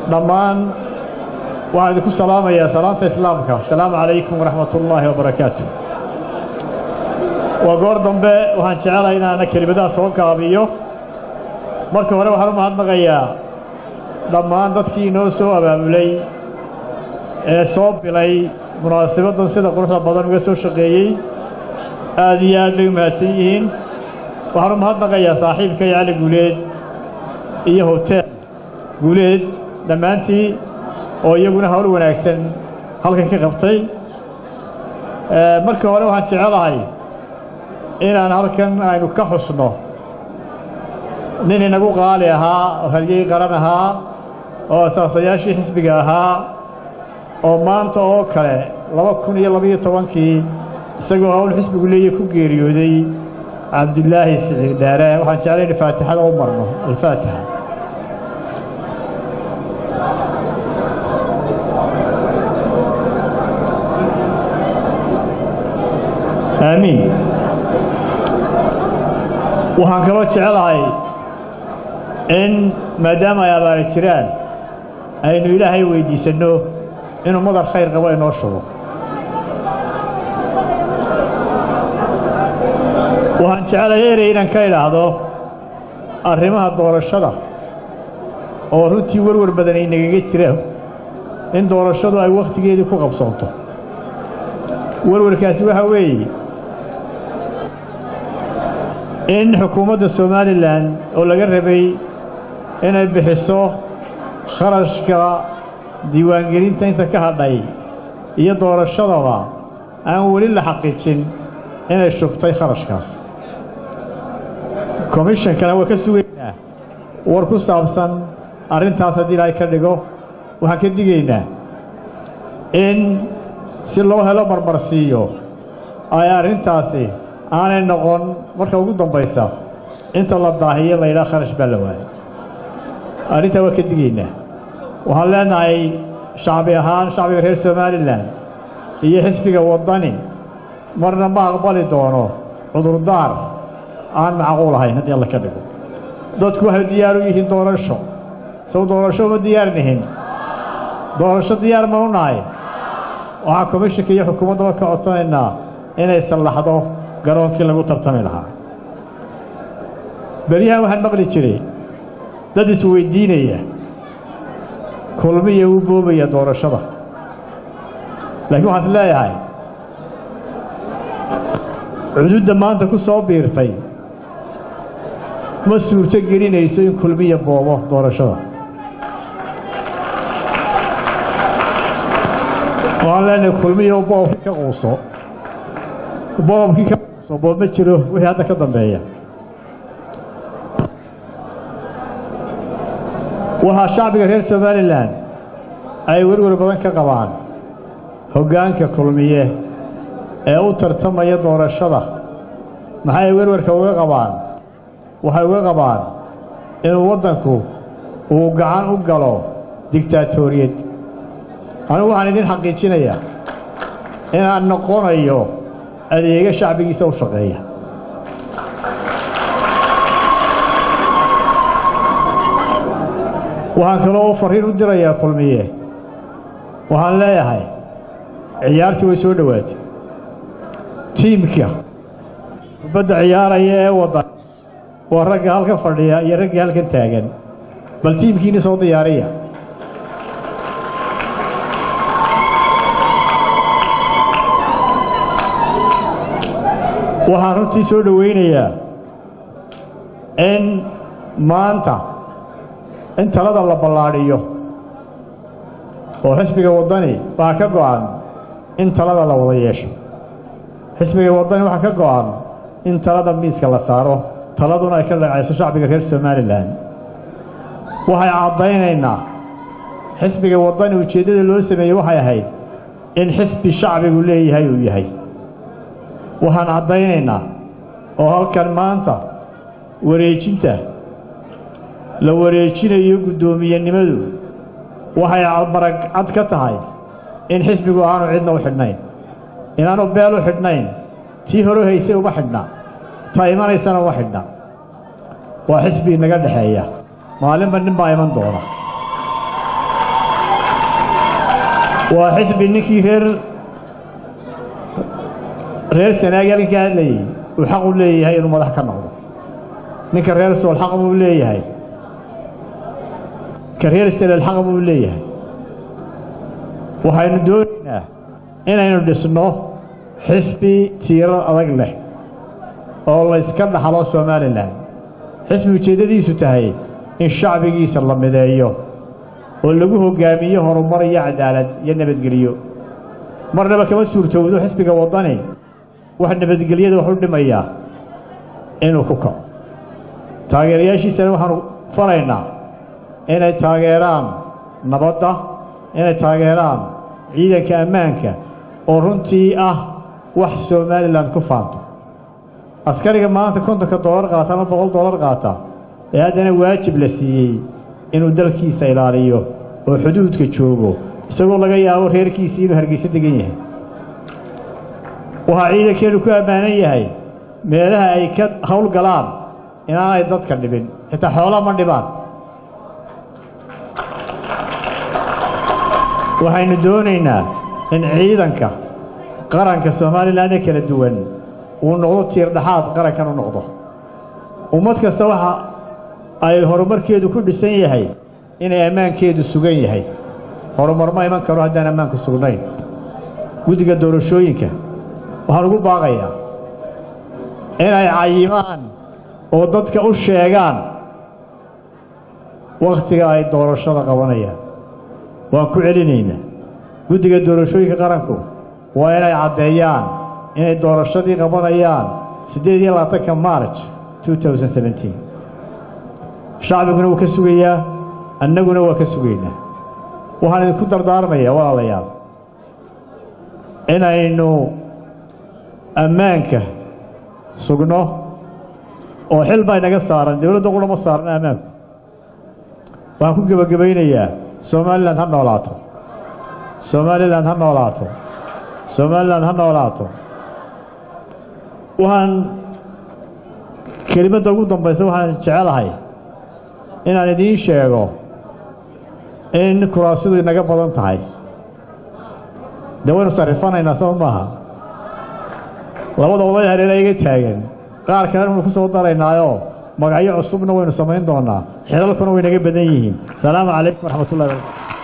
dhammaan waxaan idinku salaamayaa salaanta islaamka asalaamu calaykum waraxmat ullaahi wabarakaatu waa goor dambe waxaan jecelahay inaana kelimadaha soo gaabiyo marka hore waxaan u mahadnaqayaa dhammaan dadkii inoo soo abaabulay ee soo bilay munaasabaddan sida quruxda badan uga soo shaqeeyey aad iyo aad bay u mahadsan yihiin waxaan u mahadnaqayaa saaxiibkay cali guuleed iyo hoteel guuleed dhammaantii oo iyaguna hawl wanaagsan halkan ka qabtay marka hore waxaan jecelahay inaan halkan aynu ka xusno nin inagu qaali ahaa oo halyey qaran ahaa oo asaasayaashii xisbiga ahaa oo maanta oo kale laba kun iyo labaiyo tobankii isagoo hawl xisbigu leeya ku geeriyooday cabdilaahi siciid dheere waxaan jeclay in faatixada u marno alfaatixa aamiin waxaan kaloo jecelahay in maadaama ay abaara jiraan aynu ilaahay weyddiisanno inuu madar khayr qabo inoo shubo waxaan jecelahay erey inaan ka idhaahdo arrimaha doorashada oo runtii warwar badan ay nagaga jiraan in doorashadu ay wakhtigeedii ku qabsoonto warwarkaasi waxaa weeye in xukuumadda somalilan oo laga rabay inay bixiso kharashka diiwaangelinta inta ka hadhay iyo doorashadaba aan weli la xaqiijin inay shubtay kharashkaas komishankana waa ka sugaynaa war ku saabsan arrintaas haddii ilaahay ka dhigo waxaan ka digaynaa in si loo helo marmarsiiyo ay arrintaasi aanay noqon marka ugu dambaysa inta la daahiyo la yidhaha kharash baa la waayay arrintaa waa ka digaynaa waxaan leenahay shacbi ahaan shacbiga reer somalilan iyo xisbiga waddani marna ma aqbali doono cudurdaar aan macquul ahayn haddii alla ka dhigo dadku waxay diyaar u yihiin doorasho sow doorasho uma diyaar nihin doorasho diyaar ma u nahay waxaan komishinka iyo xukuumaddaba ka codsanaynaa inay sallaxdo garoonkii lagu tartami lahaa beryahan waxaan maqli jiray dad isweyddiinaya kulmiya uu boobaya doorashada laakiin waxaan is leeyahay cududda maanta ku soo biirtay ma suurto gelinayso in kulmiya boobo doorashada waxaan leenahay kulmiya boobkii ka quuso boobkii ka quuso boob ma jiro wixii hadda ka dambeeya waxaa shacbiga reer somalilan ay werwer badan ka qabaan hoggaanka kulmiye ee u tartamaya doorashada maxay werwarka uga qabaan waxay uga qabaan inuu waddanku uu gacan u galo digtaatoriyad anigu waxaan idin xaqiijinayaa inaan noqonayo adeega shacbigiisa u shaqeeya waxaan kaloo farriin u dirayaa kulmiye waxaan leeyahay ciyaartii way soo dhowaatay tiimka kubadda ciyaaraya ee waddan waa ragga halkan fadhiya iyo raggii halkan taagan bal tiimkiinni soo diyaariya waxaan runtii soo dhowaynayaa in maanta in talada la ballaadhiyo oo xisbiga waddani waxaa ka go'an in talada la wada yeesho xisbiga waddani waxaa ka go'an in talada miiska la saaro taladuna ay ka dhacayso shacbiga reer somalilan waxay caddaynaynaa xisbiga waddani ujeeddada loo sameeyey waxay ahayd in xisbi shacbigu leeyahay uu yahay waxaan caddaynaynaa oo halkan maanta wareejinta la wareejinayo guddoomiyenimadu waxay marag cad ka tahay in xisbigu aanu cidna u xidhnayn inaanu beel u xidhnayn tii hore haysay uma xidhna ta imanaysana uma xidhna waa xisbi inaga dhexeeya maalinba nin baa iman doona waa xisbi ninkii reer reer sanaagi halkan ka hadlayey uu xaq u leeyahay inuu madax ka noqdo ninka reer sool xaq buu leeyahay ka reer stelel xaq buu leeyahay waxaynu doonaynaa inaynu dhisno xisbi tiirar adag leh oo layska dhaxlo somalilan xisbi ujeeddadiisu tahay in shacbigiisa la mideeyo oo lagu hoggaamiyo horumar iyo cadaalad iyo nabadgelyo marnaba kama suurtowdo xisbiga waddani wax nabadgelyada wax u dhimayaa inuu ku kaco taageerayaashiisana waxaanu faraynaa inay taageeraan nabadda inay taageeraan ciidanka ammaanka oo runtii ah wax somalilan ku faanto askariga maanta kontonka doolar qaata ama boqol doolar qaata ee haddana waajib la siiyey inuu dalkiisa ilaaliyo oo xuduudka joogo isagoo laga yaabo reerkiisii inuu hargeysa degan yahay waxaa ciidankeenu ku ammaanan yahay meelaha ay ka hawl galaan inaanay dadka dhibin xitaa xoolaa ma dhibaan waxaynu doonaynaa in ciidanka qaranka somalilan ee kala duwan uu noqdo tiirdhaxaad qarankan u noqdo ummad kasta waxa ay horumarkeedu ku dhisan yahay inay ammaankeedu sugan yahay horumar ma iman karo haddaan ammaanku sugnayn guddiga doorashooyinka waxaan ugu baaqayaa inay cayimaan oo dadka u sheegaan wakhtiga ay doorashada qabanayaan waan ku celinaynaa guddiga doorashooyinka qaranku waa inay caddeeyaan inay doorashadii qabanayaan siddeed iyo labaatanka marj shacbiguna wuu ka sugayaa annaguna waa ka sugaynaa waxaan idinku dardaarmayaa walaalayaal inaynu ammaanka sugno oo xil baa inaga saaran dowladda qura ma saarna ammaanku waxaan ku gebagabaynayaa somalilan ha noolaato somalilan ha noolaato somalilan ha noolaato waxaan kelimadda ugu dambaysa waxaan jecelahay inaan idiin sheego in kuraasidu inaga badan tahay dee waynu sarrifanaynaa sama maaha labada oday hareera iga taagan qaar kalena waynu ku soo daraynaayoo magacyo cusubna waynu samayn doonnaa xilalkuna way naga badan yihiin asalaamu calaykum waraxmatullahi barakatu